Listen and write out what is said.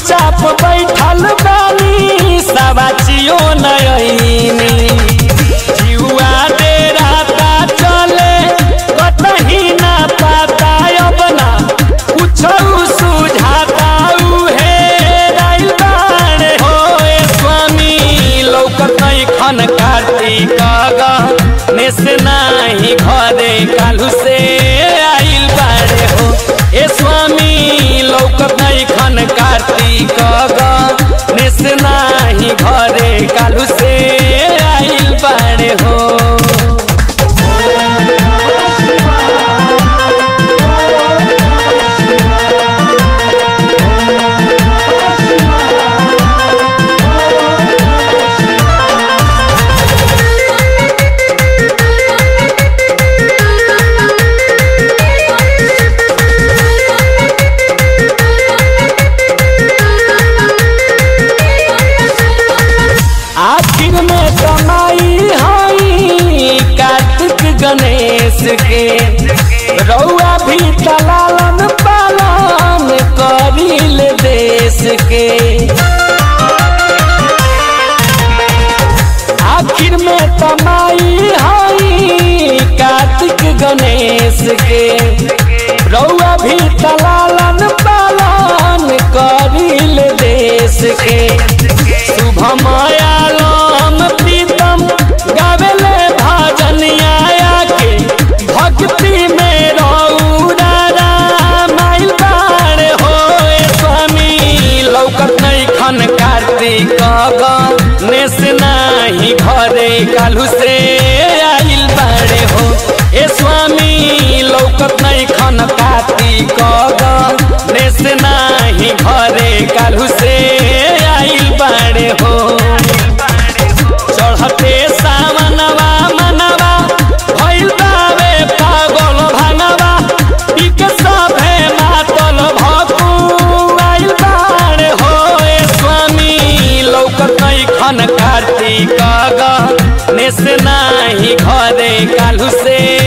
चुपचाप बैठल बानी सबाचियो नयनी जिउआ डेराता चले कतही ना पाता अब ना कुछो सुझाता उहे राइल बाड़े हो ए स्वामी लौकत नहीं खन कार्तिक गहने से नाही घरे कालू से आइल बाड़े हो ए स्वामी लौकत नहीं खन कार्तिक गहने से नाही घरे कालू से आइल बाड़े हो आखिर में कमाई हई कार्तिक गणेश के रउआ भी तलालन पालन करिल देश के आखिर में कमाई हई कार्तिक गणेश के रउआ भी तलालन पालन करिल देश के शुभमयालम प्रीतम गावेले भजनिया के भक्ति में रौरा रामाइल बाड़े हो ए स्वामी लौकत नहीं खन कार्तिक गणेश नाही घरे कालू से आइल बाड़े हो ए स्वामी लौकत नहीं खन कार्तिक गणेश नाही घरे कालू से आइल बाड़े हो चढ़ते सामनवा मनवा भइल बावे पागल भानवा इके सभे मातल भकुआइल बाड़े हो ए स्वामी लौकत नहीं खन कार्तिक गणेश नाही घरे कालू से